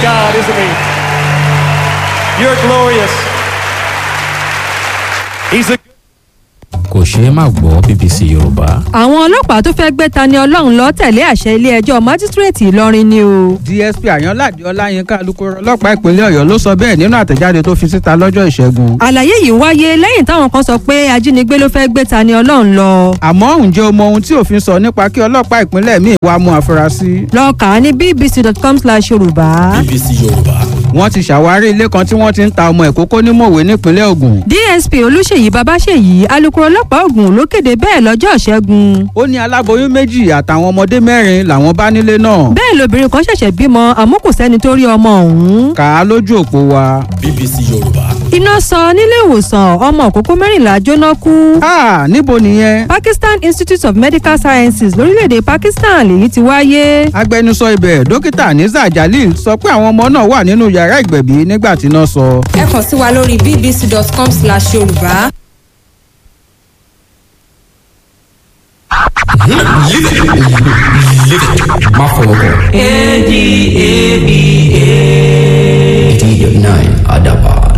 God, isn't He? You're glorious. He's a kò ṣeé má gbọ́ bbc yorùbá àwọn ọlọ́pàá tó fẹ́ gbé Tani Ọlọ́run lọ tẹ̀lé àṣẹ ilé-ẹjọ́ májísírèètì Ìlọrin ni o. dsp àyànládé ọláyínká alukoro ọlọ́pàá ìpínlẹ̀ ọ̀yọ́ ló sọ bẹ́ẹ̀ nínú àtẹ̀jáde tó fi síta lọ́jọ́ ìṣẹ́gun. àlàyé yìí wáyé lẹ́yìn táwọn kan sọ pé ajínigbé ló fẹ́ gbé Tani Ọlọ́run lọ. àmọ́ ǹjẹ́ o mọ ohun tí òfin sọ nípa kí ọlọ́pàá ìpínlẹ̀ míì wá mú àfúrásì? lọ kà á ní bbc.com/yorùbá. bbc yorùbá wọ́n ti ṣàwárí ilé kan tí wọ́n ti ń ta ọmọ ìkókó ní mòwe nípínlẹ̀ ògùn. dsp olùṣèyí babáṣèyí alukoro ọlọ́pàá ògùn ló kéde bẹ́ẹ̀ lọ́jọ́ ìṣẹ́gun. ó ní aláboyún méjì àtàwọn ọmọdé mẹ́rin làwọn bá nílé náà. bẹ́ẹ̀ lobìnrin kan ṣẹ̀ṣẹ̀ bímọ àmọ́ kò sẹ́ni tó rí ọmọ ọ̀hún. kà á lójú òpó wa. bbc yorùbá iná sọ nílé ìwòsàn ọmọ òkókó mẹ́rìnlá jóná kú. ha níbo nìyẹn. Pakistan Institute of Medical Sciences lórílẹ̀‐èdè Pakistan lèyí ti wáyé. agbẹnusọ ibẹ̀ dókítà niza jalil sọ pé àwọn ọmọ náà wà nínú yàrá ìgbẹ̀bí nígbà tí iná sọ. ẹ kàn sí wa lórí bbc.com/yorùbá. má fọwọ́ kọ. eighty eight nine adaban.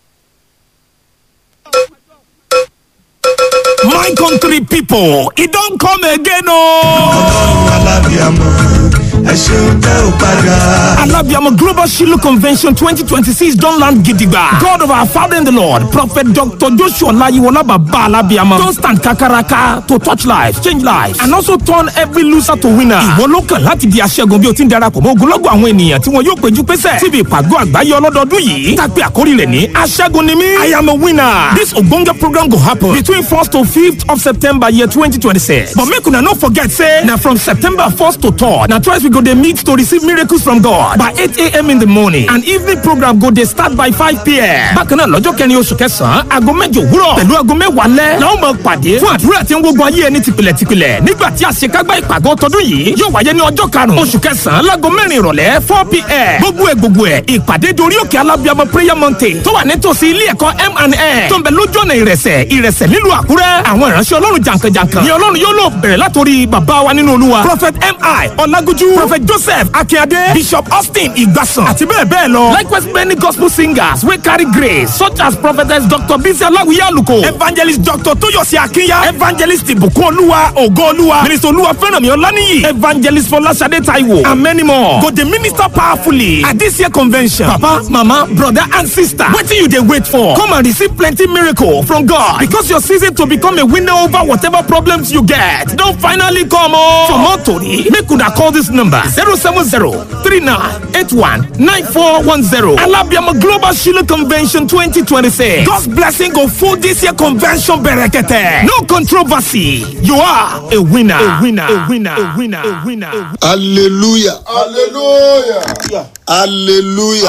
My country people, e don come again ooo. alábìàmọ ẹ ṣeun tẹ ò padà. Alabiamo Global Shiloh Convention 2026 don land gidigba. God of our Father in the Lord, Prophet Dr. Joshua Layiwola Baba Alabiamo don stand kakaraka to touch lives, change lives and also turn every loser to winner. Ìwọ ló kàn láti di aṣẹ́gun bí o ti ń darapọ̀ mọ́ ogunlọ́gọ̀ àwọn ènìyàn tí wọn yóò péjú pésẹ̀ síbi ìpàgọ́ àgbáyé ọlọ́dọọdún yìí. Tàpé àkórí rẹ̀ ní aṣẹ́gun ni mí. I am a winner. This ogbonge program go happen between 1st to 5th of September year 2026. But make una no forget say na from September 1st to 3rd na twice we go dey meet to receive miracles from God by 8 a.m. in the morning and evening program go dey start by 5 p.m. Bákan náà lọ́jọ́ kẹrin oṣù kẹsàn-án aago mẹ́jọ òwúrọ̀ pẹ̀lú aago mẹ́wàá lẹ́ la ó máa pàdé fún àdúrà tí ń gbógun ayé ẹni tìpìlẹ̀ tìpìlẹ̀ nígbà tí àṣekágbá ìpàgọ́ tọdún yìí yóò wáyé ní ọjọ́ karùn-ún oṣù kẹsàn-án láago mẹ́rin ìrọ̀lẹ́ 4 p.m. gbogbo ẹ̀ gbogbo ẹ̀ ìpàdé dorí òkè alábíàmọ prayer mountain tó wà nítòsí ilé ẹ̀kọ́ M&N tó ń bẹ lójú ọ̀nà ìrẹsẹ̀ ìrẹsẹ̀ nílùú àkúrẹ́ àwọn ìránṣẹ́ ọlọ́run jàǹkànjàǹkàn ni ọlọ́run yóò lò bẹ̀rẹ̀ látòrí bàbá wa nínú olúwa prophet mi ọlágójú prophet joseph akínyadé bishop austin ìgbàsàn àti bẹ́ẹ̀ bẹ́ẹ̀ lọ likewise many gospel singers wey carry grace such as prophetess dr bisi aláwìyé àlùkò evangelist dr tóyọ̀sí akínyà evangelist ìbùkún olúwa ògo olúwa minister olúwa fẹ́rànmí ọláníyì evangelist fọláṣadé taiwo and many more go dey minister powerfully at this year convention papa mama brother and sister wetin you dey wait for come and receive plenty miracle from god because your season to become a winner over whatever problems you get don finally come o. for more tori make una call this number zero seven zero three nine eight one nine four one zero alabiama global shiloh convention twenty twenty six god's blessing go full this year convention berekete no controversy you are a winner a winner a winner a winner a winner. A winner. hallelujah hallelujah hallelujah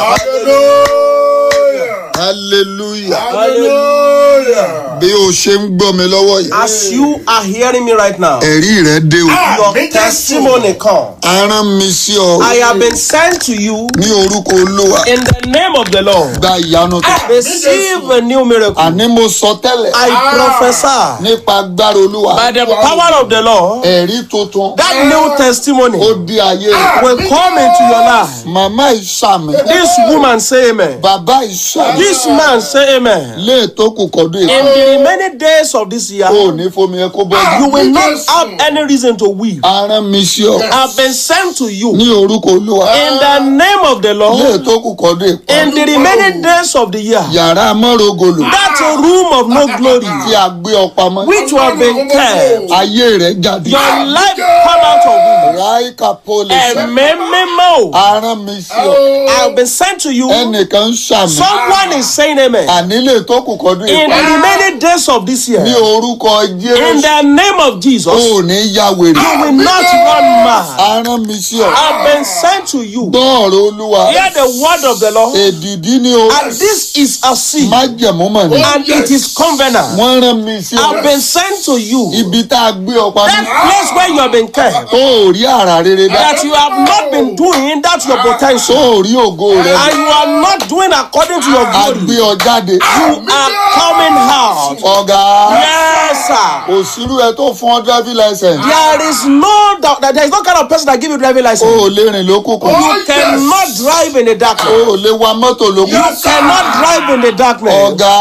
hallelujah hallelujah hallelujah. bí o ṣe ń gbọ́ mi lọ́wọ́ yìí as you are hearing me right now. ẹ̀rí rẹ dé o your testimony come. a rán mi sí ọ I have been sent to you ní orúkọ olúwa in the name of the Lord. gba ìyanu tó Receive a new miracle. àní mo sọ tẹ́lẹ̀ I prophesy nípa agbára olúwa by the power of the Lord ẹ̀rí tuntun that new testimony ó di ayé rẹ will come into your life. màmá ìsàmì This woman say amen. bàbá ìsàmì This man say amen. lé tó kù kọ́dún In èkó the remaining days of this year, o ò ní fomi ẹ kó bọ́ you will not have any reason to weep. a rán mi sí ọ I've been sent to you ní orúkọ olúwa in the name of the lé Lord. tó kù kọ́dún èkó In the remaining days of the year, yàrá mọ́rọ̀gọlù that room of no glory tí a gbé ọ pamọ́ which you have been kept, ayé rẹ jáde your life come out of it. ráìkà pólì Ẹ̀mí mímọ́. a rán mi sí ọ I've been sent to you. ẹnìkan ń ṣàmì Someone is saying amen. ànílé tó kù kọ́dún In the èkó remaining days of this year, ní orúkọ in jésù the name of Jesus, o you ò ní ya wèrè will not run mad. a rán mi sí ọ I've been sent to you. gbọ́ ọ̀rọ̀ olúwa Hear the word of the Lord. èdìdí ni o And this is a seed. májẹ̀mú mọ̀ ni And it is covenant. wọ́n rán mi sí ọ I've been sent to you. ibi tá a gbé ọ pamọ́ That place where you have been kept. tó ò rí àrà rere dá That you have not been doing, that's your tó potential. ò rí ògo rẹ And you are not doing according to your a gbé glory. ọ jáde You are coming out. ọ̀gá Yes, sir. kò sírú ẹ tó fún ọ driving license There is no doubt that there is no kind of person that give you driving o license. ò lè rìn lókùnkùn You cannot drive in the o darkness. ò lè wa mọ́tò You lókùnkùn cannot drive in the darkness. ọ̀gá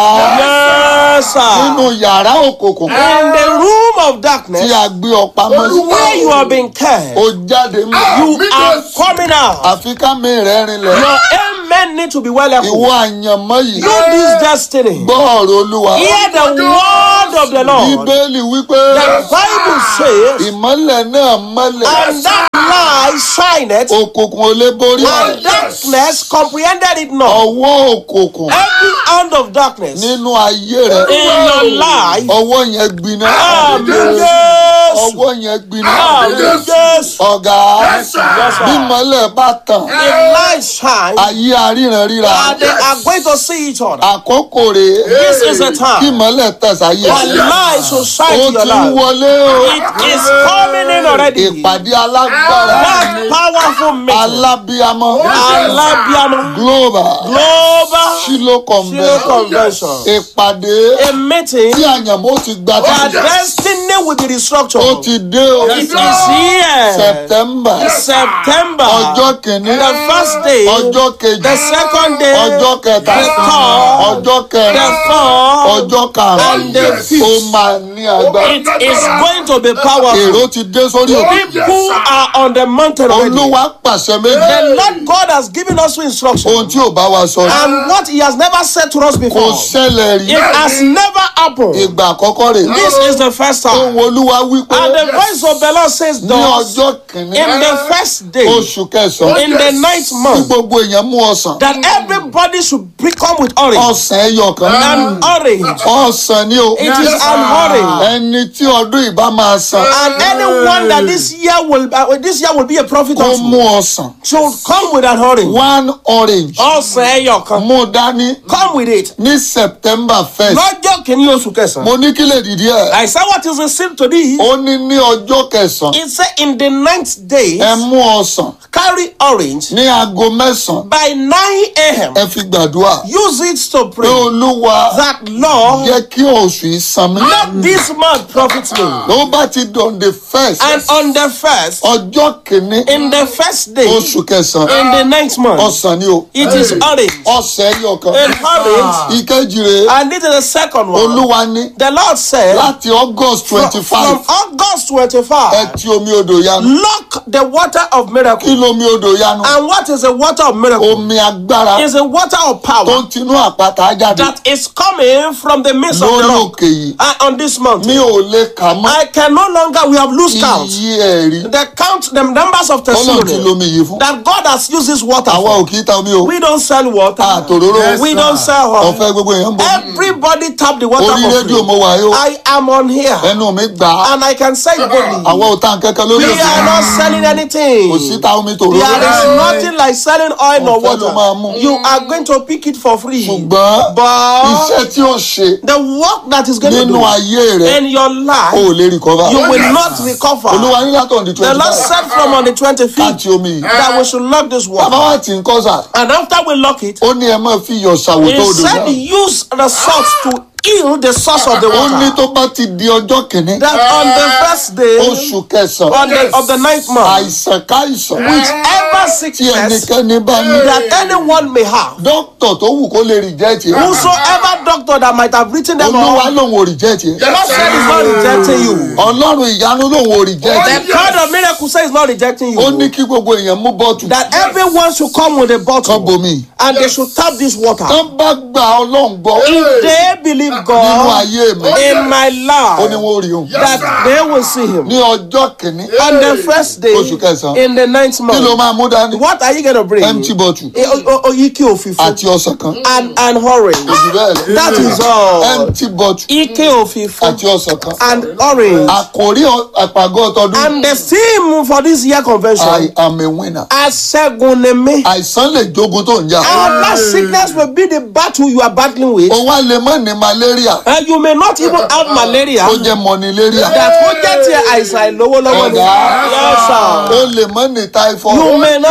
Yes, nínú sir. yàrá òkùnkùn In the room of tí darkness, a gbé ọ pamọ́ sí where you have been kept, o jáde mọ́ you are coming out. àfi ká mi rẹ̀ rinlẹ̀ Your amen need to be well ìwọ echoed. àyànmọ́ yìí Know this destiny. gbọ́ ọ̀rọ̀ olúwa Hear the word of the Lord. bíbélì wípé The Bible says, ìmọ́lẹ̀ náà mọ́lẹ̀ and that light shineth, òkùnkùn ò lè borí and ẹ̀ darkness comprehended it not. ọwọ́ òkùnkùn Every hand of darkness in nínú ayé rẹ your life, ọwọ́ yẹn gbiná Amen. Yes. ọwọ́ yẹn gbiná Amen. Yes. ọ̀gá Yes, bí sir. mọ́lẹ̀ bá tàn If light shine, ayé aríran ríra and they are going to see each other. àkókò rèé This is the kí time. mọ́lẹ̀ tàn sáyé For light should shine ó to your ti ń life. wọlé o It is coming in already. ìpàdé alágbára That powerful meeting. alábíamọ Alabiamo. global Global shilo Shilo convention Convention. ìpàdé A meeting. tí àyànmó ti gba Our títí destiny will be ó restructured. ti dé o It is here. september September. ọjọ́ kìíní The first day. ọjọ́ kejì The second day. ọjọ́ kẹta The third. ọjọ́ kẹrin The fourth. ọjọ́ karùn-ún And the ó fifth. máa ní agbára It is going to be powerful. èrò ti dé sórí òkè People are on the mountain already. olúwa pàṣẹ méjì The Lord God has given us two ohun instructions. tí ò bá wa sọ rí And what He has never said to us kò before. ṣẹlẹ̀ rí It has never happened. ìgbà àkọ́kọ́ rè This is the first ohun time. olúwa wípé And the voice of the Lord says, ní Thus, ọjọ́ kìíní in the first day, oṣù kẹsàn-án in the ninth tí month, gbogbo èèyàn mú ọsàn that everybody should become with orange. ọsàn ẹyọ kan An orange. ọsàn ni o It is an orange. ẹni tí ọdún ìbá máa san And anyone that this year will uh, this year will be a prophet kó unto mú ọsàn should come with an orange. one orange Ọ̀sẹ̀ ẹyọ kan. mú dání Come with it. ní september first Lọ́jọ́ kìíní oṣù kẹsàn-án. mo ní kí lè dìde ẹ I said what is the sin to this? ó ní ní ọjọ́ kẹsàn-án It said in the ninth day, ẹ mú ọsàn carry orange ní aago mẹ́sàn-án by 9 a.m. ẹ fi gbàdúrà Use it to pé pray olúwa that Lord, jẹ́ kí oṣù yìí san mí let this month profit me. ló bá ti dàn the first And on the first, ọjọ́ kìíní in the first day, oṣù kẹsàn-án in the ninth month, ọsàn ni o it is orange. ọsàn ẹyọ kan An orange. ìkejì rèé And this is the second one. olúwa ní The Lord said, láti august from, twenty five from August ẹ 25, ti omi odò yanu lock the water of kí miracle. lomi odò yanu And what is the water of miracle? omi agbára It's a water of tó power ń tinú àpáta jáde that is coming from the midst of the lórí rock. òkè yìí And on this mountain, mi ò lè kà mọ́ I can no longer, we have loose count. iye ẹ̀rí The count, the numbers of tọ́lọ̀ ti testimony lomi yìí fún that God has used this water àwa for. ò kì í ta omi o We don't sell water. àtòróró we don't sell ọ̀fẹ́ water. gbogbo èèyàn ń bọ̀ Everybody tap the water orí for rédíò mo free. wà yó I am on here ẹnu mi gbà á and I can say it boldly. àwa ò ta nǹkan kan lórí We òkè are not selling anything. kò sí ta omi tòróró There is nothing like selling oil or Ọ̀fẹ́ ló máa mú. water. You are going to pick it for free. ṣùgbọ́n But iṣẹ́ tí ó ṣe the work that is going to nínú do ayé rẹ in your o life, ò lè recover you will not recover. olúwa ní látọ̀ ní The twenty Lord five said from on the 25th láti omi yìí that we should lock this bàbá water. wa ti ń kọ́ sà And after we lock it, ó ní ẹ máa fi iyọ̀ ṣàwòtó he odò said náà use the salt to heal the source of the ó ní water. tó bá ti di ọjọ́ kìíní That on the first day oṣù kẹsàn-án on the, of the ninth month, àìsàn káìsàn whichever tí sickness ẹnikẹ́ni bá ní that anyone may have, dókítà tó wù kó lè reject yẹn whosoever doctor that might have written them olúwa off, lòun ò reject yẹn the Lord said he's not rejecting you. ọlọ́run ìyanu lòun ò reject The yẹn God of miracle says he's not rejecting ó ní you. kí gbogbo èèyàn mú bọ́ọ̀tù That everyone should come with a kan bottle bomi and they should tap this water. tán bá gba ọlọ́run gbọ́ If they believe nínú God ayé mi in my ó ní life, wọ́n rí òun that they will see him. ní ọjọ́ kìíní On the first day, Oṣù kẹsàn-án. in the ninth kí ló month, máa mú dání what are you going to bring? empty bottle Eh, o- o- Oyiki òfìfo àti ọsàn kan and and orange. oṣù bẹ́ẹ̀ lọ That is all. empty bottle Ike òfìfo àti ọsàn kan and orange. àkòrí ọ- àpàgọ́ ọtọdún And the theme for this year I convention, am a winner Aṣẹ́gun ni mí. àìsàn lè jogun tó ń jà And that sickness will be the battle you are battling with. o wá lè mọ́ ní malaria And you may not even have malaria. ó jẹ́ mọ́niléríà That ó jẹ́ ti àìsàn àìlówó lọ́wọ́ ni. Ọ̀gá. Yes, sir. ó lè mọ́ ní typhoid You may not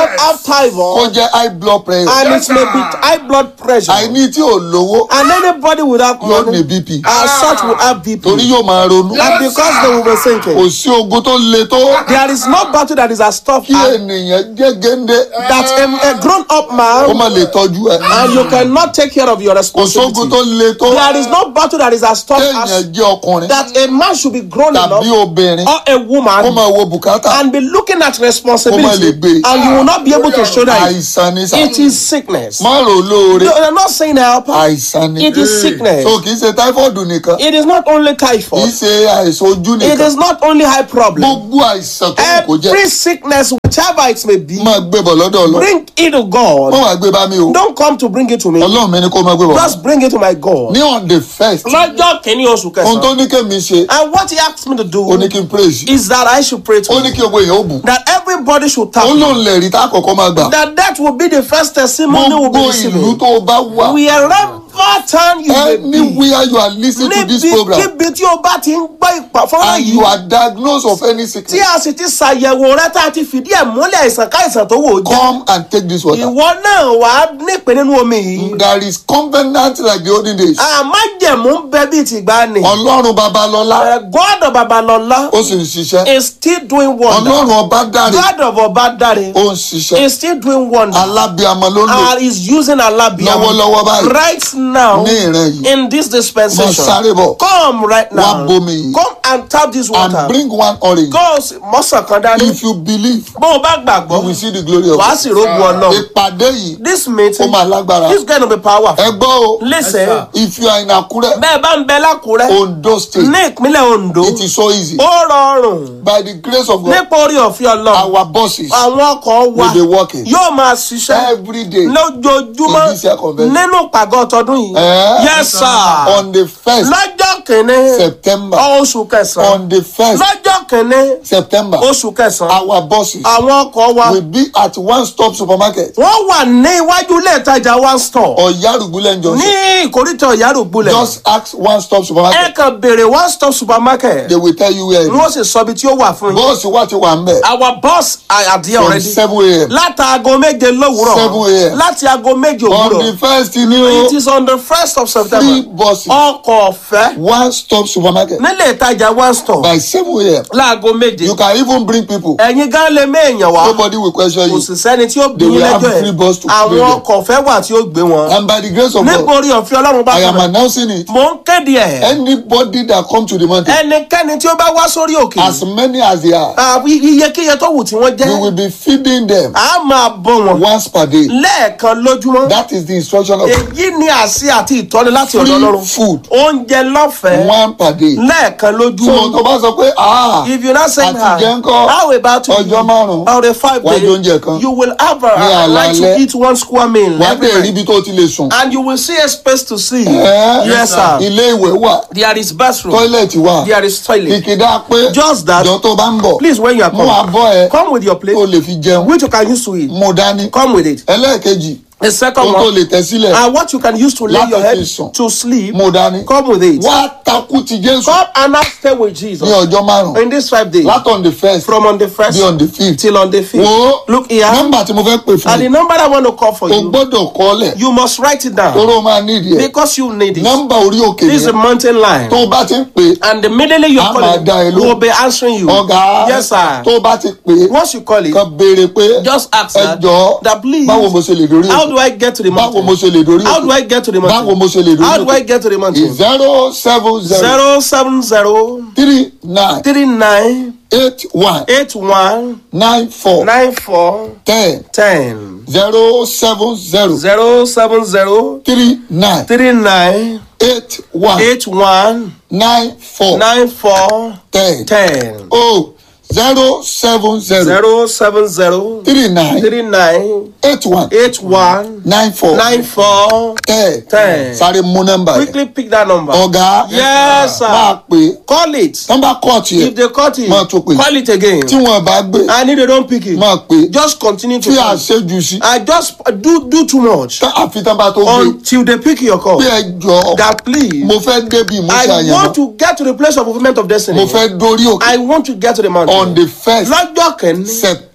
yourself have kó typhoid jẹ́ high blood pressure and it may be high blood pressure. àìní tí ò lówó And anybody without yóò ní money bp as such will have BP. torí yóò máa ronú And because they will be kò thinking, sí ogun tó le tó there is no battle that is as tough kí as ènìyàn jẹ́ géńdé that a, a grown up kó man má lè tọ́jú ẹ̀ and you cannot take care of your kò sógun tó responsibility. le tó There is no battle that is as tough kéèyàn as jẹ́ ọkùnrin that a man should be grown tàbí enough obìnrin or a kó woman máa wo bùkátà and be looking at Kó má lè responsibility gbé. and you will not be able to shoulder it. àìsàn ni sà It is sickness. má rò lóore No, I'm not saying help. àìsàn ni It is sickness. so kì í ṣe táífọ̀dù nìkan It is not only kì í typhoid. ṣe àìsàn ojú It nìkan is not only high problem. gbogbo àìsàn tó kù kó jẹ́ Every sickness, whichever it may be, máa gbé bọ̀ lọ́dọ̀ ọlọ́run bring it to God. wọ́n wàá gbé bá mi o Don't come to bring it to me. ọlọ́run mi ni kó máa gbé bọ̀ Just bring it to my God. ní on the first Lọ́jọ́ kìíní oṣù ohun tó kẹsàn-án. ní kémi ṣe And what he asked me to ó ní do kí n praise is that I should pray ó to ní him. kí gbogbo èèyàn ó bù That everybody should tap. ó lóun lè rí tá àkọ́kọ́ máa gbà That that will be the first testimony we'll be gbogbo ìlú receiving. tó o bá wà Wherever town you may be. anywhere you are lis ten to this program Níbikíbi tí o bá ti ń gbọ́ ìpàfọ́nrán and you yìí. are diagnosed of any Tí sickness a sì ti ṣàyẹ̀wò rẹ tá a ti fìdí ẹ̀ múlẹ̀ àìsàn káìsàn tó wò ó jẹ́. come and take this water Ìwọ náà wà á nípe nínú omi yìí. there is covenant like the olden days Àmájẹ̀mú ń bẹ bíi tìgbà ni. ọlọ́run babalọ́lá God of Babalọlá ó sì ń ṣiṣẹ́ is still doing wonder. ọlọ́run ọba dáre God of Ọbádàre ó ń ṣiṣẹ́ is still doing wonder. alábíàmọ ló ń lò And is using Alabiam Lọ́wọ́lọ́wọ́ báyìí. right now ní ìran yìí in this dispensation. Mo sáré bọ̀. Come right Wá now. bomi yìí. Come and tap this water. and bring one orange Go mọ́sàn kan dání. if you believe Bó o bá you will gbàgbọ́, see the glory of wàá God sì rógun ọ̀nà. ìpàdé yìí This ó meeting máa lágbára is going to be powerful. ẹ gbọ́ o Listen, if you are in Akure bẹ́ẹ̀ bá ń bẹ lákùrẹ́ Ondo state ní ìpínlẹ̀ Ondo, it is so easy ó rọrùn by the grace of God nípa orí ọ̀fẹ́ Ọlọ́run. our bosses Àwọn ọkọ̀ wa will be working yóò máa ṣiṣẹ́ every day lójoojúmọ́ in this year convention. nínú pàgọ́ tọdún yìí. Eh? Yes sir. on the first Lọ́jọ́ kìíní September oṣù kẹsàn-án. on the first Lọ́jọ́ kìíní September oṣù kẹsàn-án. our bosses Àwọn ọkọ̀ wa will be at one stop supermarket wọ́n wà ní iwájú ilé ìtajà one store Ọ̀yárùgbúlẹ̀ ní junction ìkórìtà Ìyárògbólẹ̀. just ask one stop Ẹ supermarket kàn béèrè one stop supermarket. they will tell you where it Wọ́n is sì sọ ibi tí ó wà fún yín. bọ́ọ̀sì wa ti wà ń bẹ̀ Our boss are at there from already. seven a.m. Látàgọ́ méje lówùúrọ̀. 7 a.m. Láti aago méje on the òwúrọ̀. first ni o It is on the first of three September. buses Ọkọ̀ ọ̀fẹ́ one stop supermarket nílé ìtajà one store. by seven a.m. Láago méje. you can even bring people Ẹ̀yin gan lè méèyàn wá. nobody will question Kò you sì sẹ́ni tí ó bí They will yín have lẹ́jọ́ free ẹ̀. bus to bring Àwọn them. ọkọ̀ ọ̀fẹ́ wà tí ó gbé wọn. and by the grace of Nípa God orí ọ̀fẹ́ Ọlọ́run bá I am fún mi. announcing it Mò ń kéde ẹ̀. anybody that come to the mountain Ẹnikẹ́ni tí ó bá wá sórí òkè. as many as they are àbí iyekíye tó wù tí wọ́n we will jẹ́. be feeding them A máa bọ́ wọn. once per day Lẹ́ẹ̀kan lójúmọ́. that is the instruction of Èyí ni àṣẹ àti ìtọ́ni láti ọ̀dọ̀ free Ọlọ́run. food Oúnjẹ lọ́fẹ̀ẹ́. one per day Lẹ́ẹ̀kan so lójúmọ́. tó bá sọ pé ah If you not saying àti jẹ́ hi, ńkọ́ how about you? ọjọ́ márùn-ún Or the five wá jẹ oúnjẹ days, kan you will have Ní a right to àlàálẹ̀. eat one square meal wà á every dẹ̀ rí night. ibi tó ti lè sùn And you will see a space to sleep. Eh? Yes, sir. ilé ìwẹ̀ wà There is bathroom. tọ́ílẹ̀tì wà There is toilet. kìkìdá pé Just that. jọ tó bá ń bọ̀ Please, when you are mú coming, abọ́ ẹ come with your tó plate, lè fi jẹun which you can use to eat. mú dání Come with it. ẹlẹ́ẹ̀kejì The tó second tó one, lè tẹ̀ sílẹ̀ and what you can use to lay Láti your head fi sùn. to sleep. mú dání Come with it. wá takú ti Jésù Come and now stay with ní Jesus ọjọ́ márùn-ún in these five days. láti on the first From on the first bí on the fifth till on the fifth. wo Look here. nọ́mbà tí mo fẹ́ pè fún And the yìí number I want to call for o you, gbọ́dọ̀ kọ́lẹ̀ you must write it down toró máa nídìí ẹ̀ because you need it. nọ́mbà orí òkè This is a yẹn mountain line. tó o bá ti ń pè And immediately you A call máa dá ẹ it, lóhùn. we will be answering you. ọ̀gá Yes, sir. tó o bá ti pè Once you call it, kan béèrè pé just ask ẹ that, jọ̀ọ́ that please, báwo mo ṣe lè dórí how òkè do I get to the báwo mo mountain? ṣe lè dórí How do I òkè get to the báwo mo mountain? ṣe lè dórí How do I òkè get to the mountain? zero seven zero Zero seven zero three nine three nine eight one eight one nine four nine four ten ten zero seven zero zero seven zero three nine three nine eight one eight one nine four nine four ten ten oh zero seven zero zero seven zero three nine three nine eight one eight one nine four nine four ten ten. sáré mú nọ́mbà yẹn quickly pick that number. ọ̀gá Yes, sir. máa pè Call it. nọ́mbà kọ́ọ̀tì If yẹn they cut it, Máa tún pè. call it again. tí wọ́n bá gbé And if they don't pick it, máa pè just continue to tí call. àṣejù sí I just do do too much tá àfi tán bá tó gbé until they pick your call. bí ẹ jọ That please, mo fẹ́ débi ìmúṣẹ I àyànmọ́ want to get to the place of fulfillment of destiny. mo fẹ́ dórí òkè I want to get to the mountain. on the first Lọ́jọ́ kẹ́ni september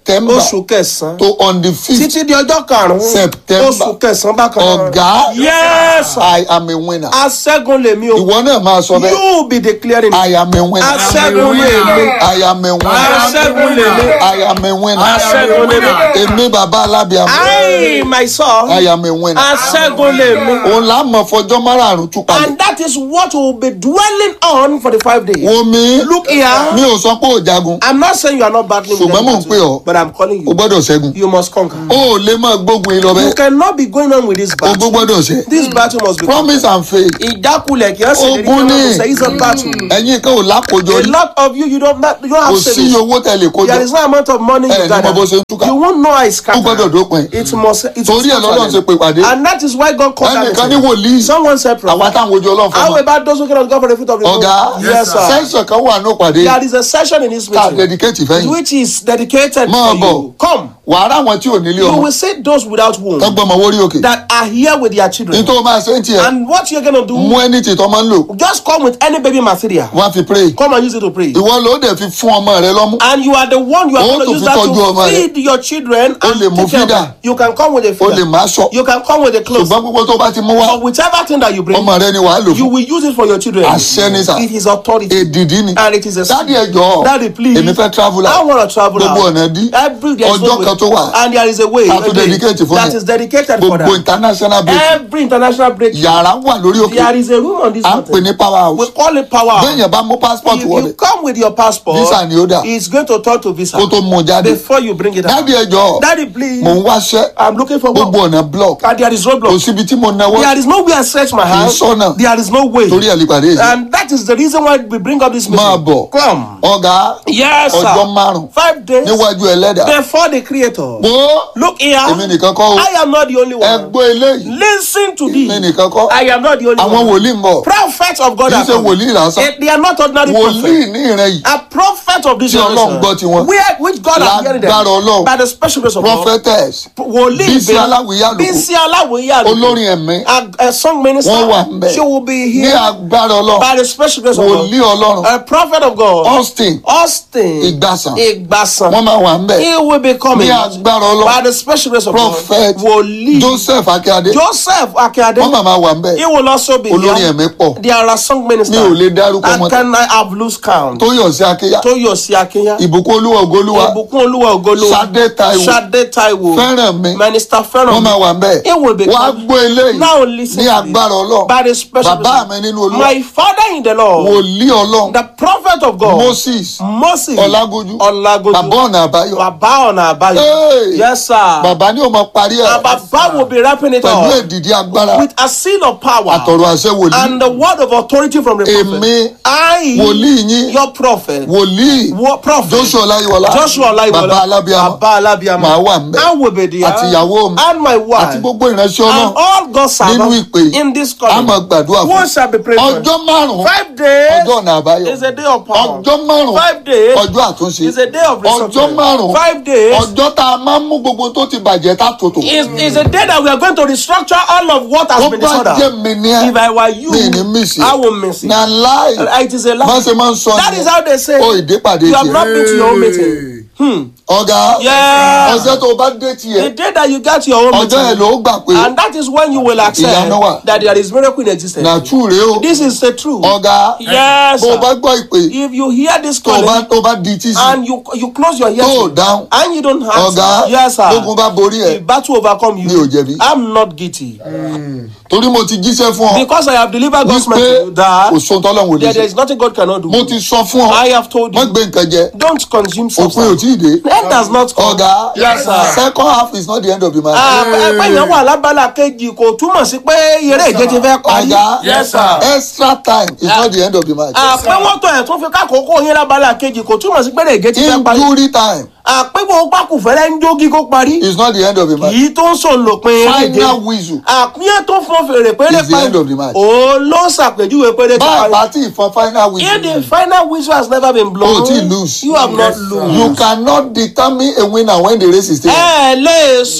september oṣù kẹsàn-án to on the fifth títí di ọjọ́ karùn-ún September. oṣù kẹsàn-án bákan náà. ọ̀gá yes sir. i am a winner aṣẹ́gun lèmi o. ìwọ náà máa sọ bẹ́ẹ̀ you be declaring. i am a winner aṣẹ́gun lèmi. i am a winner aṣẹ́gun lèmi. i am a winner aṣẹ́gun lèmi. èmi bàbá alábíàmọ I myself. i am a winner aṣẹ́gun lèmi. òun là á mọ fọjọ́ márààrún tú palẹ̀ and that is what we will be dwelling on for the five days. wo mi Look here. mi ò sọ pé ò jagun I'm not saying you are not battling with Ṣùgbọ́n them mò ń pè ọ́. but I'm calling o you. gbọ́dọ̀ ṣẹ́gun You must conquer. o ò lè máa gbógun yìí lọ You bẹ́ẹ̀ cannot be going on with this o battle. gbọ́dọ̀ ṣẹ́ This battle must be promise and faith ìjákulẹ̀ kì í ṣe Ogun ni. say it's a battle. ẹ̀yin kan ò lákòjọ A rí lot of you you don't not, you don't kò have sí savings. owó tẹ̀lé kójọ There is no amount of money Ẹ you ní gather. mọ bó ṣe ń túká. You won't know how it's ó gbọ́dọ̀ scattered. dópin It must it Torí ẹ̀ lọ́lọ́run ṣe pè pàdé. And that is why God called ẹnìkan that ní wòlíì Someone said àwa prophet. táwọn ojú ọlọ́run fún How mi about those who cannot go for the fruit of the womb? ọ̀gá Yes, sir. sẹ́ńsọ̀ kan wà ní òpàdé There is a session in this ká meeting dedicate fẹ́yìn which is dedicated Máa for bọ̀. you. Come. wàá ráwọn tí ò nílé You ọmọ will see those without womb tọ́gbọ́n ọmọ wórí òkè that are here with their children. nítorí o máa ṣe ń tiẹ̀ And what you're gonna do, mú ẹni tí tọ́ máa ń lò just come with any baby material. wọ́n á fi pray Come and use it to pray. ìwọ ló dẹ̀ fi fún ọmọ rẹ lọ́mú And you are the one you are Oh, going to to use fi that tọ́jú ọmọ to rẹ. feed your children O and lè mú take care of feeder. them. You can come with a o lè feeder. má sọ You can come with a clothes. ṣùgbọ́n gbogbo tó bá ti mú wá But whichever thing that you bring, ọmọ rẹ ni wàá lò you fún will use it for your children. Àṣẹ ni sà. It is authority. èdìdí ni And it is a dádì ẹjọ́ Daddy, please. èmi fẹ́ travel I out want to travel gbogbo out. ọ̀nà dí Every there is no ọjọ́ way. kan tó wà And there is a way. A a tún day dedicate fún that yẹn. is dedicated for gbogbo that. international break Every international breakthrough. yàrá wà lórí òkè There is a room on this à ń pè mountain. ní power We house call it power. house. bẹ́ẹ̀yàn bá mú passport If wọlé you come with your passport, Visa ni ó dà. it's going to turn to visa kó tó mú un jáde before you bring it out. dádì ẹjọ́ Daddy, please. mò ń wáṣẹ́ I'm looking for gbogbo work. ọ̀nà block And there is kò roadblock. síbi tí mo náwó There is no way I stretch my hand. sọ́nà. There is no way. torí ẹ̀ lè pàdé yìí And that is the reason why we bring up this meeting. máa bọ̀ Come. ọ̀gá Yes, sir. ọjọ́ márùn Five days níwájú ẹlẹ́dà before the creator. wo Look here. èmi nìkan kọ́ o I am not the only one. ẹgbẹ́ eléyìí Listen to this. èmi nìkan kọ́ I am not the only àwọn one. wòlíì ń bọ̀ Prophets of God kì í are ṣe coming. wòlíì lásán Eh, They are not ordinary wòlíì prophets. ní ìrẹ́ yìí A prophet of this Tí Ọlọ́run gbọ́ tiwọn. generation. Where which God has heard them Lágbára Ọlọ́run. by the special grace of God. prophetess Wòlíì Bísí Bẹ́ẹ̀- Aláwìyé Àlùkò. Bísí Aláwìyé Àlùkò. olórin ẹ̀mí A, a song minister. wọ́n wà ń bẹ̀ She will be ní here agbára ọlọ́run by the special grace of wòlíì God. ọlọ́run A prophet of God. austin Austin. Ìgbàsàn. Ìgbàsàn. wọ́n máa wà ń bẹ̀ He will be coming ní agbára ọlọ́run by the special grace of prophet God. Wòlíì joseph akíade Joseph Akíade. wọ́n máa máa wà ń bẹ̀ He will also be olórin here. ẹ̀mí pọ̀ There are song ministers. mi ò lè dárúkọ And wọn can I have loose count? tóyọ̀sí akíyà Tóyọ̀sí Akínyà. ìbùkún olúwa ògolúwa Ìbùkún Olúwa Ògolúwa. Ṣadé Táíwò. Ṣadé Táíwò. fẹ́ràn mi Minister wọ́n Fẹ́ràn. máa wà ń bẹ̀ He will be wọ́n á coming. gbọ́ eléyìí Now listen ní to agbára this. ọlọ́run By the special bàbá mi nínú olúwa My father in the Lord. wòlíì ọlọ́run The prophet of God. moses Moses. ọlágójú Ọlágójú. bàbá ọ̀nà àbáyọ Bàbá ọ̀nà àbáyọ. Hey! Yes sir. bàbá ní o máa parí ẹ̀ And Bàbá will be wrapping it pẹ̀lú up èdìdí agbára with a seal of power àtọ̀rọ̀ àṣẹ wòlíì and the word of authority from the prophet. èmi I, wòlíì yín your prophet, wòlíì wo- prophet joshua ọláyíwọlá Joshua Olaiwola, bàbá alábíàmọ Bàbá Alábíàmọ, màá wà ń bẹ̀ I will be there, àti ìyàwó mi and my wife, àti gbogbo ìránṣẹ́ and ọlọ́run all God's nínú servants ìpè yìí in this a calling. máa gbàdúrà fún One shall be prayed for. ọjọ́ márùn-ún Five days ọjọ́ ọ̀nà àbáyọ is a day of power. ọjọ́ márùn-ún Five days ọjọ́ àtúnṣe is a day of ọjọ́ resurrection. márùn-ún Five days ọjọ́ tá a máa ń mú gbogbo tó ti bàjẹ́ tá tòtò is, is a day that we are going to restructure all of what has tó been bá jẹ́ disordered. mi ní ẹ́ If I were you, mi ní mísì I will miss it. na láì It is a lie. má ṣe máa ń sọ That is how they say. o ìdépàdé You have tiẹ̀ not been to your own meeting. ọ̀gá Yeah. ọjọ́ tó o bá dé The tiẹ̀ day that you get your own ọjọ́ yẹn meeting. ló gbà pé And that is when you will accept Ìyanu wà. that there is miracle in existence. nàtú rèé o This is the truth. ọ̀gá Yes. bó o sir. bá gbọ́ ìpè If you hear this tó o bá calling tó o bá di tí sí and you you close your ears tó o dáhùn and you don't answer, ọ̀gá yes sir. gbógun bá borí ẹ̀ If battle overcome Mi ò you, jẹ̀bi. I'm not guilty torí mo ti jíṣẹ́ fún ọ because I have delivered God's wípé message to you that kò sóhun tọ́lọ́hún ò lè there, there ṣe is nothing God cannot do. mo ti sọ fún ọ I have told má you, gbé nǹkan jẹ don't consume òpin ò substance. tí ì dé End does not come. ọ̀gá Yes, sir. second half is not the end of the match. ẹgbẹ́ yẹn wà lábala kejì kò túmọ̀ sí pé eré ìje ti fẹ́ parí. ọ̀gá Yes, sir. extra time is not the end of the match. àpé wọ́n tọ̀ ẹ̀ tún fi kákòókò yín lábala kejì kò túmọ̀ sí pé eré ìje ti fẹ́ parí. injury time àpé gbogbo pákùfẹ́lẹ́ ń jógi kó parí. is not the end of the match. yìí tó ń sọ lòpin eré ìje. final whistle àpíyẹ́ tó fún fèrè péré Is the end of the match. òun ló ṣàpèjúwe péré tó bá a parí. bá tí ìfọn final if the whistle final whistle has never been blown. o ti lose you have not lose. you cannot determine a winner when the race is still on. ẹ lè sọ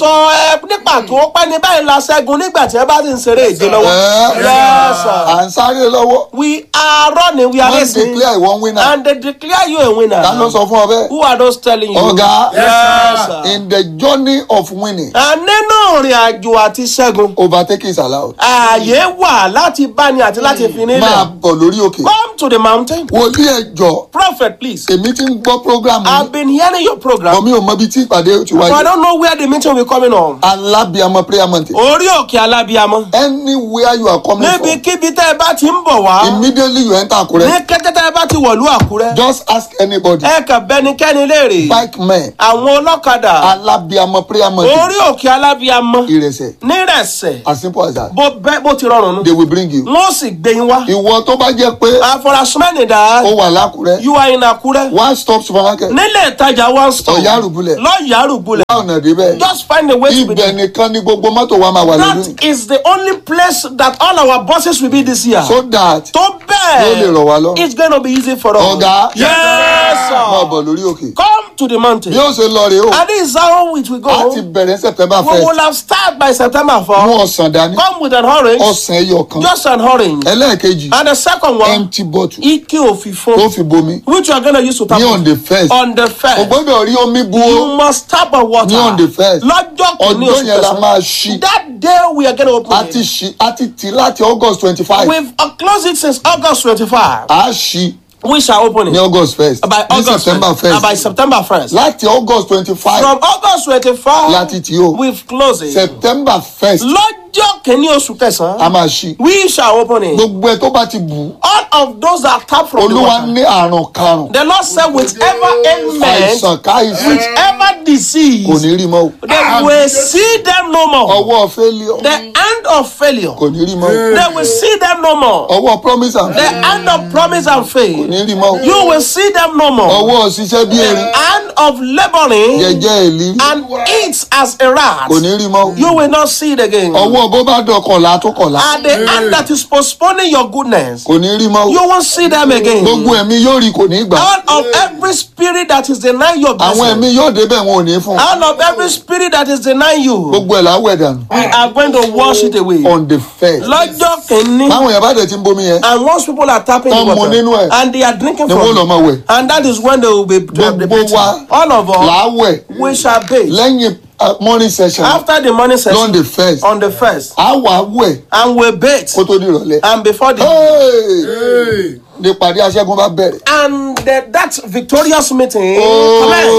ẹ ní pàtó pẹ́ ní báyìí la ṣẹ́gun nígbà tí ẹ bá ti ń ṣeré ìje lọ́wọ́. Ẹ́, yes sir. à ń sáré lọ́wọ́ we are running we are wọ́n racing declare ìwọ́n winner and they declare you a winner. ta ló sọ fún ọ bẹ́ẹ̀ who are those telling you. ọ̀gá yes sir. in the journey of winning a nínú ìrìn àjò àti ṣẹ́gun overtaking is allowed ààyè wà láti báni àti láti fi máa nílẹ̀. bọ̀ lórí òkè come to the mountain. wòlíì ẹjọ́ prophet please. èmi ti ń gbọ́ program I've yìí been hearing your program. bọ̀ mi ò mọ ibi tí ìpàdé ti but I wáyé don't know where the meeting will be coming on. alábíàmọ prayer mountain orí òkè alábíamọ. anywhere you are coming from níbikíbi tẹ́ ẹ bá ti ń bọ̀ wá. immediately you enter ní Àkúrẹ́ kété tẹ́ ẹ bá ti wọ̀lú àkúrẹ́. just ask anybody ẹ kàn bẹnikẹ́ni léèrè. bike men àwọn ọlọ́kadà. alábíàmọ prayer mountain orí òkè alábíamọ. ìrẹsẹ̀ nírẹ̀sẹ̀. as simple as that bó bẹ́ bó ti rọrùn nù. they will bring you wọ́n sì gbé yín wá. ìwọ tó bá jẹ́ pé àfọlásùmẹ́nì dá. ó wà lákùrẹ́ you are in àkúrẹ́. one stop supermarket nílé ìtajà one stop. Ọ̀yárùbúlẹ̀. lọ́yàrùbúlẹ̀. bá ọ̀nà débẹ̀ just find a way to be ibẹ̀ there. nìkan ni gbogbo mọ́tò wa máa wà lórí that is the only place that all our buses will be this year. so that tó Yóò lè rọ̀ wá lọ́rùn. bẹ́ẹ̀ it's gonna be easy for us. ọ̀gá yes máa sir. bọ̀ lórí òkè come to the mountain. bí ó ṣe lọ rèé o and this is how it will go. a ti bẹ̀rẹ̀ september we will first have start by september mú 4. ọ̀sán dání come with an orange. ọ̀sán ẹyọ kan just an orange. ẹlẹ́ẹ̀kejì and the second one. empty bottle ike òfìfo. tó fi bomi which you are gonna use to tap ní water. on the first on the o first. gbọ́dọ̀ rí omi bu you o must tap a water. Ní on the first. lọ́jọ́ kìíní ọjọ́ oṣù yẹn la kẹsàn-án. máa ṣí that day we are gonna open a it. ti ṣí a ti tì láti august twenty five We've uh, closed it since August 25. a ṣí We shall open ní it august first by ní August september 1st, uh, by first September 1st. láti august twenty five From August 25, láti tì o we've closed it. september first Lọ́jọ́ kìíní oṣù a kẹsàn-án, máa ṣí we shall open it. gbogbo ẹ tó bá ti bù ú All of those that tap from the olúwa water. ní àrùn karùn The Lord said, whichever ailment, àìsàn káìsàn whichever kò disease, ní rí mọ́ o they will see them no more. ọwọ́ failure The end of failure, kò ní rí mọ́ o they will see them no more. ọwọ́ promise and The faith end of promise and kò faith, ní rí mọ́ o you will see them no more. ọwọ́ ṣiṣẹ́ bí erin End of laboring jẹjẹ èlírí and eats as a rat. kò ní rí mọ́ o You will not see it again. ọwọ́ bó bá dọkànlá tó kọ̀lá At the end that is postponing your goodness, kò ní rí mọ́ o you won't see them again. gbogbo ẹ̀mí yóò rí kò ní gbà All of every spirit that is denying your àwọn blessing, ẹ̀mí yóò débẹ̀ wọn ò ní fún un. all of every spirit that is denying you, gbogbo ẹ̀ láwẹ̀ dànù we are going to wash it away. on the first Lọ́jọ́ kìíní, báwọn yẹn bá dẹ̀ ti ń bomi yẹn and once people are tapping the Tán mu nínú water, ẹ̀. and they are drinking ni wọ́n lọ from it, máa wẹ̀ and that is when they will be the Gbogbo bathing. wa All of us, láwẹ̀ we shall bathe. lẹ́yìn uh, morning session After the morning on session, the first on the first, á wà wẹ̀ and we bathe. kó tó di ìrọ̀lẹ́ And before the Hey! ní ìpàdé aṣẹ́gun bá bẹ̀rẹ̀. and the, that victorious meeting commence.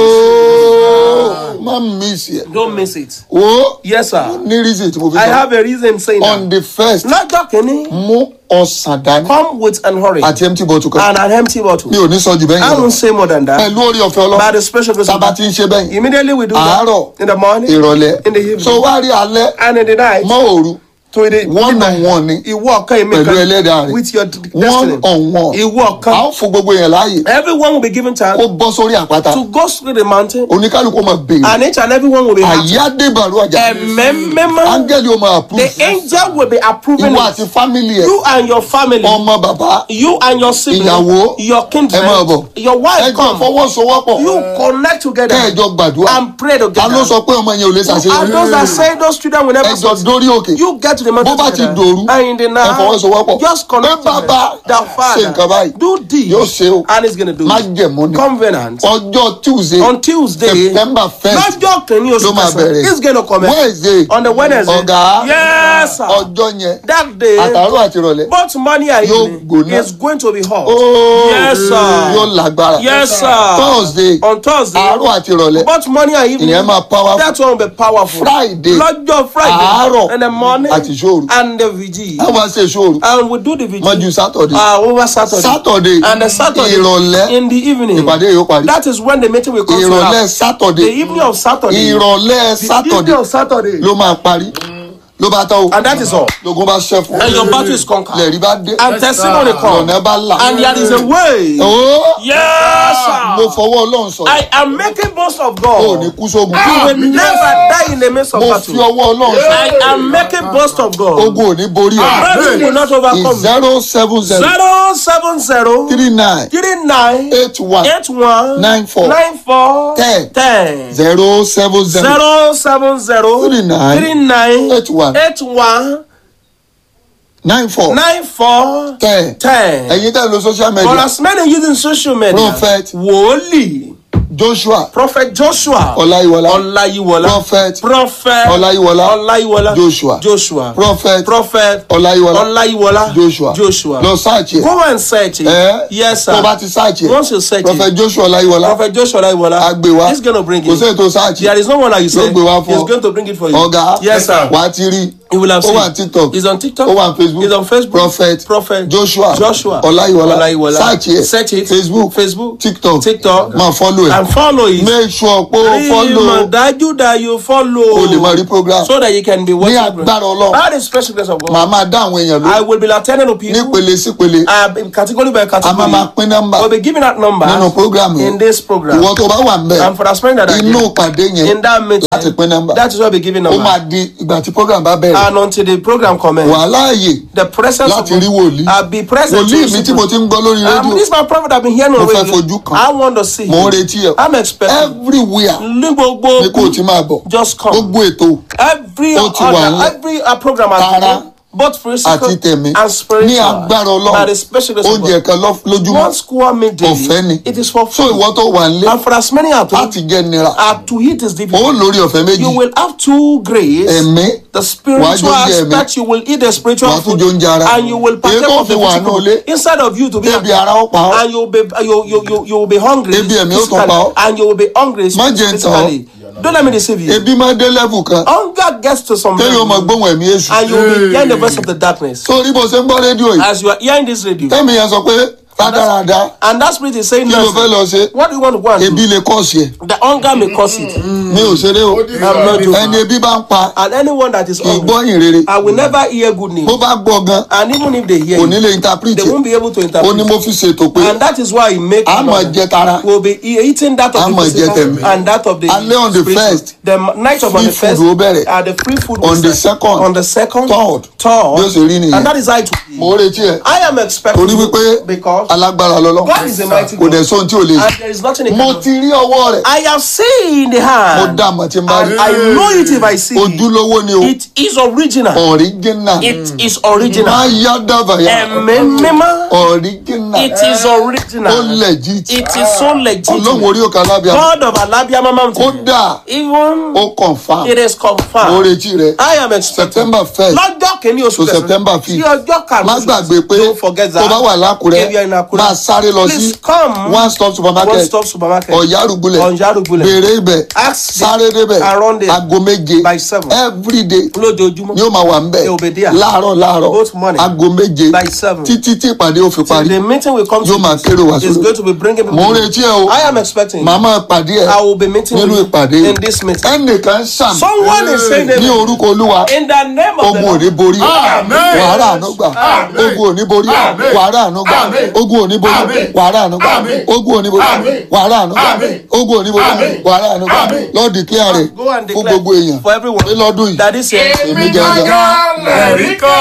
Ooo, má miss yẹ. Don't miss it. o Yes, sir. ní reason tí mo fi I sọ have a reason saying on that. the first Lọ́jọ́ kìíní, mú ọ̀sán dání come with an orange àti empty bottle kan and an empty bottle. mi ò ní sọ jù bẹ́ẹ̀ I yẹn lọ won't say more than that. pẹ̀lú orí ọ̀fẹ́ By ọlọ́run the special grace of tába God. ti ń ṣe bẹ́yìn Immediately we do that. àárọ̀ In the morning. ìrọ̀lẹ́ In the evening. so wá rí alẹ́ And in the night. mọ́ òru To the one on one ni Ìwọ ọ̀kan èmi pẹ̀lú kan. ẹlẹ́dàá rẹ̀ With your d- one destiny. on one Ìwọ a ọ̀kan. ó fún gbogbo yẹn láàyè Everyone will be given time kó bọ́ sórí àpáta to go through the mountain. oníkálukú máa béèrè And each and everyone will be happy. àyádébàrú àjà Ẹ̀mẹ́mẹ́mọ́. áńgẹ́lì ó máa approve The angel will be approving ìwọ it. àti fámìlì ẹ̀ You and your family. ọmọ bàbá you and your sibling, Ìyàwó, your kindred, ẹ máa bọ̀. your wife ẹjọ́ come. fọwọ́sowọ́pọ̀ You connect together kẹ́ẹ̀jọ gbàdúrà and pray ta together. ló sọ pé ọmọ yẹn ò lè and those that ṣàṣeyọrí say those children will never ẹjọ succeed. dórí òkè You get to the bó mountain bá ti together. dòru and in the ẹ night, fọwọ́sowọ́pọ̀ just pé connect bàbá together. The ṣe father nǹkan báyìí do this yóò ṣe o and he's gonna do má it. jẹ̀mú ni Covenant ọjọ́ tuesday on Tuesday. september first lọ́jọ́ kìíní ló oṣù máa kẹsàn-án bẹ̀rẹ̀ he's gonna come wednesday on the Wednesday. ọ̀gá yes sir. ọjọ́ yẹn that day àtàárọ̀ àti ìrọ̀lẹ́ both morning and Yóò evening gbóná. is going to be hot. ooo Yes, sir. yóò lágbára yes sir. thursday on Thursday. àárọ̀ àti ìrọ̀lẹ́ both morning and evening. ìyẹn máa powerful that one will be powerful. friday lọ́jọ́ friday. àárọ̀ in the morning. àti ìṣòro and the vigil. a máa ṣe ìṣòro and we do the vigil. mọ́jú saturday ah over saturday. saturday and the saturday. ìrọ̀lẹ́ in the evening. ìpàdé yóò parí that is when the meeting will come to ìrọ̀lẹ́ the saturday evening of saturday. ìrọ̀lẹ́ the saturday evening of saturday. ló máa parí ló bá tán o and that is all. lógun bá ṣẹ́ fún And your battle is conquered. lẹ́rìí bá dé And testimony come. lọ́nà bá là And there is a way. ó Yes, mo sir. fọwọ́ ọlọ́run sọ I am making boast of ò ní God. kú sógun You will never die in the midst of mo fi battle. ọwọ́ ọlọ́run sọ I am making boast of God. ogun ò ní borí ẹ Battle will not overcome. me. zero seven zero Zero seven zero three nine three nine eight one eight one Nine four. nine four Ten. ten zero seven zero zero seven zero Three nine. three nine Eight one. eight one nine four nine four ten ten. ẹ̀yin tẹ́ lo social For media as many using social media, Prophet. Wòlíì, joshua Prophet Joshua, ọláyíwọlá Ọláyíwọlá, Prophet. Prophet Ọláyíwọlá. Ọláyíwọlá, Joshua. Joshua, prophet Prophet ọláyíwọlá Ọláyíwọlá, joshua Joshua. lọ sáàchì ẹ Go and search it. ẹ Yes, sir. tó bá ti sáàchì Once you search prophet it, joshua ọláyíwọlá Prophet Joshua Ọláyíwọlá, agbe wa he's going to bring kò it. sẹ́yìn tó sáàchì There is no one that you Yóò say. gbé wá fún He's ọ. going to bring it for you. ọ̀gá Yes, sir. wà á ti rí You will have ó seen. wà ní tiktok He's on TikTok. ó wà ní facebook He's on Facebook. prophet Prophet joshua Joshua ọláyíwọlá Ọláyíwọlá. sáàchì ẹ Search it. facebook Facebook. tiktok TikTok. máa follow ẹ And follow it. make sure pé o follow Ìmọ̀ dájú that you follow. o lè máa rí program So that you can be ní watching. agbára ọlọ́run By the special grace of God. màá máa dá àwọn èèyàn I lóhùn will be attending to people. nípele sípele Uh, in category by a máa category. máa pín nọ́mbà We'll be giving out numbers nínú program yẹn in this program. ìwọ tó bá wà ń bẹ And for as many that are inú there, ìpàdé yẹn in that meeting, láti pín nọ́mbà that is why we'll be giving ó máa numbers. di ìgbà tí program bá bẹ̀rẹ̀ And until the program commences, wàhálà ààyè the presence láti of rí wòlíì I'll be present. to wòlíì mi tí mo ti ń gbọ́ lórí Um, rédíò this my prophet I've been hearing Mo on fẹ́ radio. fojú kan. I want to see mò ń him. retí ẹ I'm expecting. everywhere Ní gbogbo ni kò ti máa bọ̀ just come. gbogbo ètò every Ó ti wà other nílẹ̀. every uh, program has Tara been both physical àti tẹ̀mí and spiritual ní agbára by the ọlọ́run special grace of oúnjẹ God. kan lọ- lójúmọ́ one square meal daily ọ̀fẹ́ ni it is for so free ìwọ tó wà nílé and for as many at home láti jẹ́ nira uh, to eat is ó difficult lórí ọ̀fẹ́ méjì you will have two grace ẹ̀mí the Wàá spiritual jẹ oúnjẹ ẹ̀mí. aspect you will eat the spiritual Wàá tún food jẹ oúnjẹ ara. and you will partake Èyí tó of the fi wà physical nínú ilé. instead of you to be Ebi ara ó pa ọ́. and you will be you, you, you, you will be hungry Ebi ẹ̀mí ó tún physically, pa ọ́. and you will be hungry Má jẹ́ ń tàn ọ́. physically don't let me deceive you ebi máa dé level kan hunger gets to some téèyàn máa level gbóhùn ẹ̀mí èṣù and you will be hearing the voice of the darkness sórí bó ṣe ń gbọ́ rédíò yìí as you are hearing this radio tẹ́mi yẹn sọ pé rádaràda and that spirit is saying kí ló fẹ́ nothing lọ ṣe what do you want to go and do ebi lè kọ́ọ̀sì ẹ̀ the hunger may cause it mi ò ṣeré o I'm not joking. ẹni ebi bá ń pa and anyone that is kì í hungry gbọ́ ìrere I will never hear good news bó bá gbọ́ gan and even if they hear kò ní it lè interpret they won't be able to ó ní interpret mo fi ṣètò pé and that is why he make a máa jẹ tara will be e- eating that of A the máa jẹ physical tẹ̀mí. and that of the Alẹ́ on the spiritual. first, the m- night of on free the first food ó bẹ̀rẹ̀. uh, the free food On will the start. second, on the second third, third bí ó ṣe rí nìyẹn. and that is how it will be mo ń retí ẹ I am expecting torí wípé because alágbára lọ́lọ́ God is a mighty kò God dẹ̀ sóhun tí ò lè and ṣe there is nothing he mo can do. ti rí ọwọ́ rẹ̀ I have seen the mo hand dá àmọ́ tí n bá rí and I know it if I see it. ojúlówó ni o It is original. original It is original. máa yá dábàyà Ẹ̀mí mímọ́. original It is ó original. legit It is so ọlọ́run legitimate. orí òkè alábíà God of Alabiama Mountain. kódà Even ó confam it is mo confirmed. retí rẹ I am expecting. september first Lọ́jọ́ kìíní oṣù to September fifth. Sí ọjọ́ karùn-ún. má oṣù gbàgbé pé Don't forget that. tó bá wà lákùrẹ́ If you are in Akure, máa sáré lọ sí please come. one stop One supermarket stop supermarket. ọ̀yárùgbulẹ̀ Ọ̀yárùgbulẹ̀. béèrè ibẹ̀ Ask the- sáré débẹ̀ around there aago méje by seven. everyday Lójoojúmọ́. ni ó máa wà ń bẹ̀ They will be there. láàárọ̀ láàárọ̀ Both morning. aago méje By seven. títí tí ìpàdé ó fi parí The meeting will come yóò máa to kéré wá is sórí going to be bringing people. mo ń retí ẹ o I am expecting. màá máa pàdé ẹ I will be meeting nínú with you ìpàdé in this meeting. ẹnìkan sàm Someone is saying ní that orúkọ olúwa in the name of the ogun ò ní Lord. borí wàhálà àánú gbà ogun ò ní borí wàhálà àánú gbà ogun ò ní borí wàhálà àánú gbà ogun ò ní borí wàhálà àánú gbà ogun ò ní borí wàhálà àánú gbà lọ́ọ̀dì kí ààrẹ Go and fún declare gbogbo èèyàn for everyone pé lọ́dún yìí that this year. èmi gẹ́gẹ́.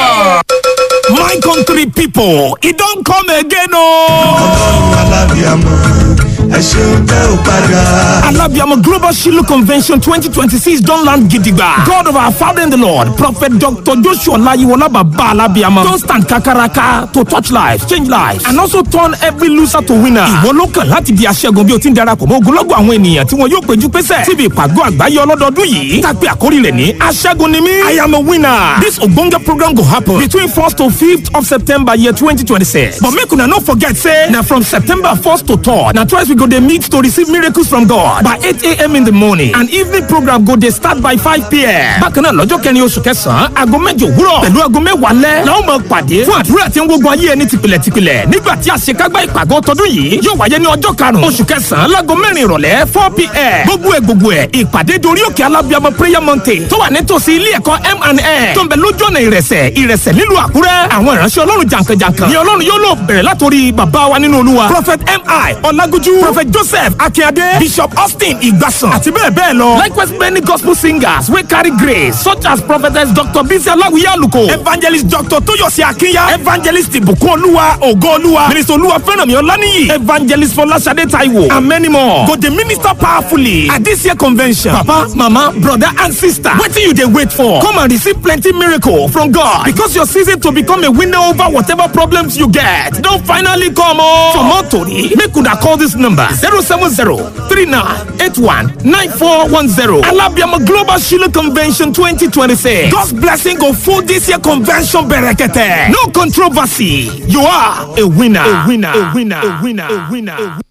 My country people, it don't come again, oh. ọlọ́run alábíàmọ́ ẹ ṣeun tẹ́ ò padà. Alabiamo Global Shiloh Convention 2026 don't land gidigba. God of our Father in the Lord, Prophet Dr. Joshua Layiwola Baba Alabiamo, don't stand kakaraka to touch lives, change lives, and also turn every loser to winner. Ìwọ ló kàn láti di aṣẹ́gun bí o ti ń darapọ̀ mọ́ ogunlọ́gọ̀ àwọn ènìyàn tí wọn yóò péjú pésẹ̀ síbi ìpàgọ́ àgbáyé ọlọ́dọọdún yìí. Tàpé àkórí rẹ̀ ní aṣẹ́gun ni mí. I am a winner. This ogbonge program go happen between 1st to 5th of September year 2026. But make una no forget say na from September 1st to 3rd na twice we go go dey meet to receive miracles from God by eight a.m. in the morning and evening program go dey start by five p.m. bákan náà lọ́jọ́ kẹrin oṣù kẹsàn-án aago mẹ́jọ òwúrọ̀ pẹ̀lú aago mẹ́wàá lẹ́ la ó máa pàdé fún àdúrà tí ń gbógun ayé ẹni tìpìlẹ̀tìpìlẹ̀ nígbà tí àṣekágbá ìpàgọ́ tọdún yìí yóò wáyé ní ọjọ́ karùn-ún oṣù kẹsàn-án láago mẹ́rin ìrọ̀lẹ́ four p.m. gbogbo ẹ̀ gbogbo ẹ̀ ìpàdé dorí òkè alábíàmọ prayer mountain tó wà nítòsí ilé ẹ̀kọ́ M&A tó ń bẹ lójú ọ̀nà ìrẹsẹ̀ ìrẹsẹ̀ nílùú àkúrẹ́ àwọn ìránṣẹ́ ọlọ́run jàǹkànjàǹkàn ni ọlọ́run yóò lò bẹ̀rẹ̀ látòrí bàbá wa nínú olúwa prophet mi ọlágójú prophet joseph akínyadé bishop austin ìgbàsàn àti bẹ́ẹ̀ bẹ́ẹ̀ lọ likewise many gospel singers wey carry grace such as prophetess dr bisi aláwìyé àlùkò evangelist dr tóyọ̀sí akínyà evangelist ìbùkún olúwa ògo olúwa minister olúwa fẹ́rànmí ọláníyì evangelist fọláṣadé taiwo and many more go dey minister powerfully at this year convention papa mama brother and sister wetin you dey wait for come and receive plenty miracle from god because your season to become a winner over whatever problems you get don finally come o. for more tori make una call this number zero seven zero three nine eight one nine four one zero alabiama global shiloh convention twenty twenty six god's blessing go full this year convention berekete no controversy you are a winner a winner a winner a winner a winner. A winner.